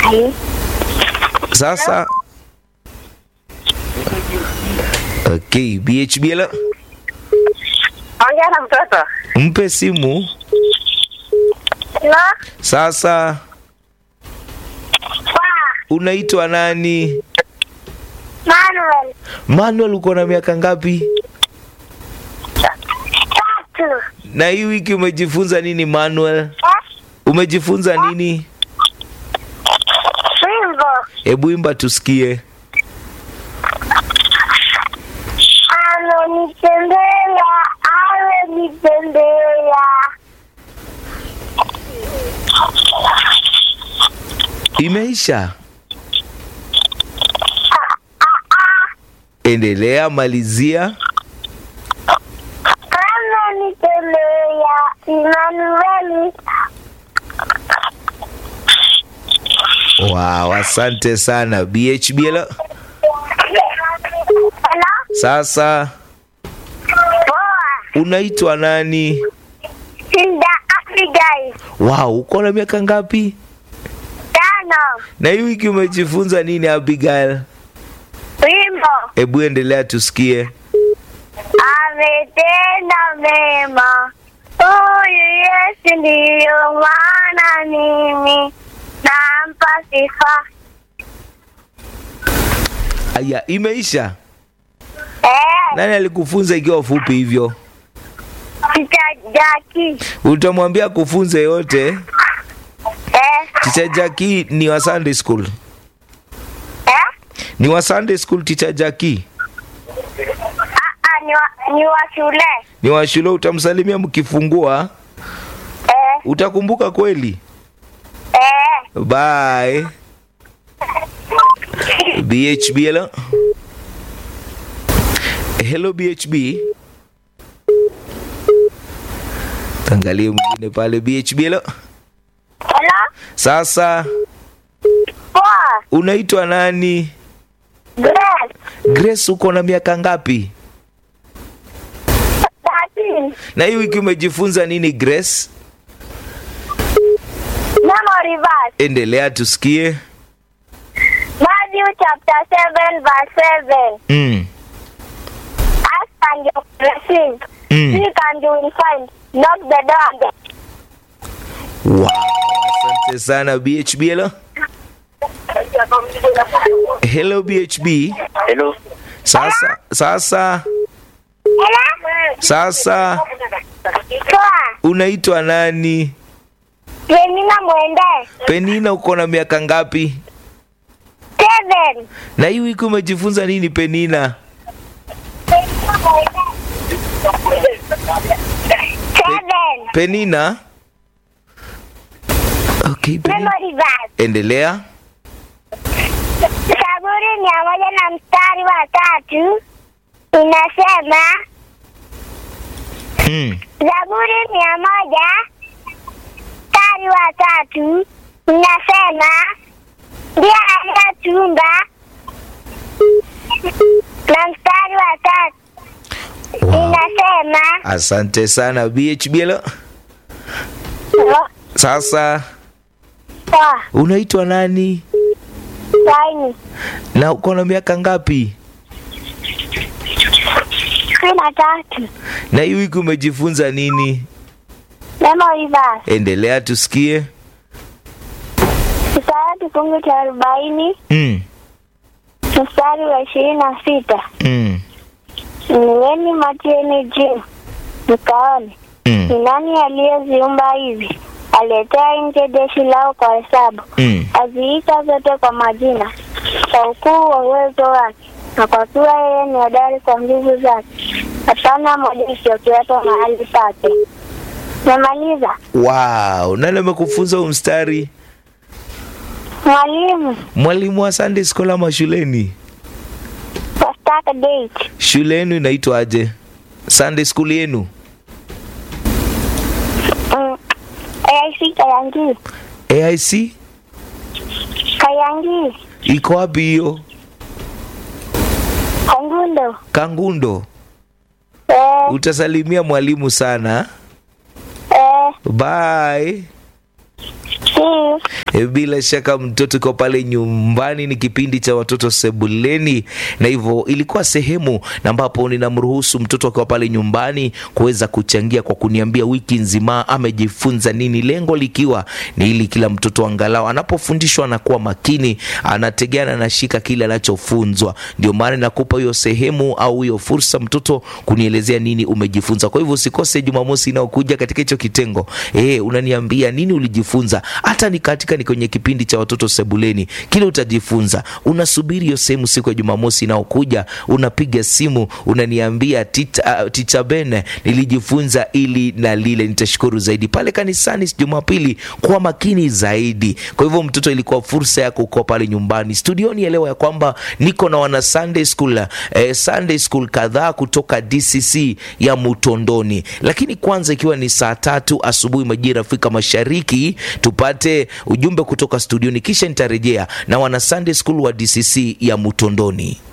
Sasa okay, BHB hello. Ongea na mtoto. Mpe simu Hello? sasa. Kwa Unaitwa nani? Manuel. Manuel, uko na miaka ngapi? Tatu. Na hii wiki umejifunza nini Manuel? Eh? Umejifunza nini? Wimbo. Hebu imba tusikie. Amenitembea, amenitembea. Imeisha. Endelea, malizia. Amenitembea, Emmanuel. Wow, asante sana BHB. hello. Hello? Sasa Poa. unaitwa nani? Hilda Abigail. Wow, uko na miaka ngapi? Tano. Na hii wiki umejifunza nini Abigail? Wimbo. Hebu endelea tusikie. Ametenda mema. Huyu Yesu ndiyo maana mimi nampa sifa. Aya, imeisha. Eh, Nani alikufunza ikiwa fupi hivyo? Tita Jackie. Utamwambia kufunze yote. Eh, Teacher Jackie ni wa Sunday school. eh? Ni wa Sunday school Teacher Jackie. Ah, ah, ni wa, ni wa shule. Ni wa shule utamsalimia mkifungua. Eh, Utakumbuka kweli? eh. Bye. BHB hello. Hello BHB. Tangalie mwingine pale BHB hello. Hello? Sasa Poa. unaitwa nani? Grace. Grace uko na miaka ngapi? Thirteen. Na hii wiki umejifunza nini Grace? Memory verse. Endelea tusikie. Matthew chapter 7 verse 7. Mm. Ask and you will receive. Mm. Seek and you will find. Knock the door. Wow. Asante sana BHB hello. Hello BHB. Hello. Sasa sasa Hello? sasa Poa. unaitwa nani? Penina mwende. Penina uko na miaka ngapi? Seven. Na hii wiki umejifunza nini Penina? Seven. Penina? Okay, Penina. Memory verse. Endelea. Zaburi mia moja na mstari wa tatu inasema Mm. Zaburi mia moja mstari wa tatu inasema ndiye aliyetuumba na mstari wa tatu Wow. inasema Asante sana BHB hello. Sasa Poa, unaitwa nani? saini Na uko na miaka ngapi? kumi na tatu Na hii wiki umejifunza nini? Memory verse Endelea tusikie. Isaya kifungu cha arobaini Mm. mstari wa ishirini na sita Mm. Inueni macho yenu juu mkaone Mm. ni nani aliyeziumba hivi, aletea nje jeshi lao kwa hesabu, Mm. aziita zote kwa majina, kwa ukuu wa uwezo wake, na kwa kuwa yeye ni hodari kwa nguvu zake, hapana moja isiyokuwepo mahali pake. Memaliza Wow, nani amekufunza huu mstari? mwalimu Mwalimu wa Sunday school ama shuleni? wa start date Shule yenu inaitwaje? Sunday school yenu? mm. AIC Kayangi AIC Kayangi iko wapi hiyo? Kangundo Kangundo. eh, Utasalimia mwalimu sana. eh, Bye. see you. E, bila shaka mtoto uko pale nyumbani, ni kipindi cha watoto sebuleni, na hivyo ilikuwa sehemu na ambapo ninamruhusu mtoto akiwa pale nyumbani kuweza kuchangia kwa kuniambia wiki nzima amejifunza nini, lengo likiwa ni ili kila mtoto angalau anapofundishwa anakuwa makini, anategea na anashika kile anachofunzwa. Ndio maana nakupa hiyo sehemu au hiyo fursa mtoto kunielezea nini umejifunza. Kwa hivyo usikose Jumamosi inayokuja katika hicho kitengo eh, unaniambia nini ulijifunza, hata ni katika ni kwenye kipindi cha watoto sebuleni, kile utajifunza. Unasubiri hiyo sehemu siku ya Jumamosi inayokuja, unapiga simu unaniambia, ticha, uh, ticha Ben, nilijifunza ili na lile. Nitashukuru zaidi pale kanisani Jumapili, kwa makini zaidi. Kwa hivyo mtoto, ilikuwa fursa yako uko pale nyumbani. Studioni elewa ya kwamba niko na wana Sunday school, eh, Sunday school kadhaa kutoka DCC ya Mutondoni, lakini kwanza ikiwa ni saa tatu asubuhi majira Afrika Mashariki, tupate ujumbe kutoka studioni, kisha nitarejea na wana Sunday school wa DCC ya Mutondoni.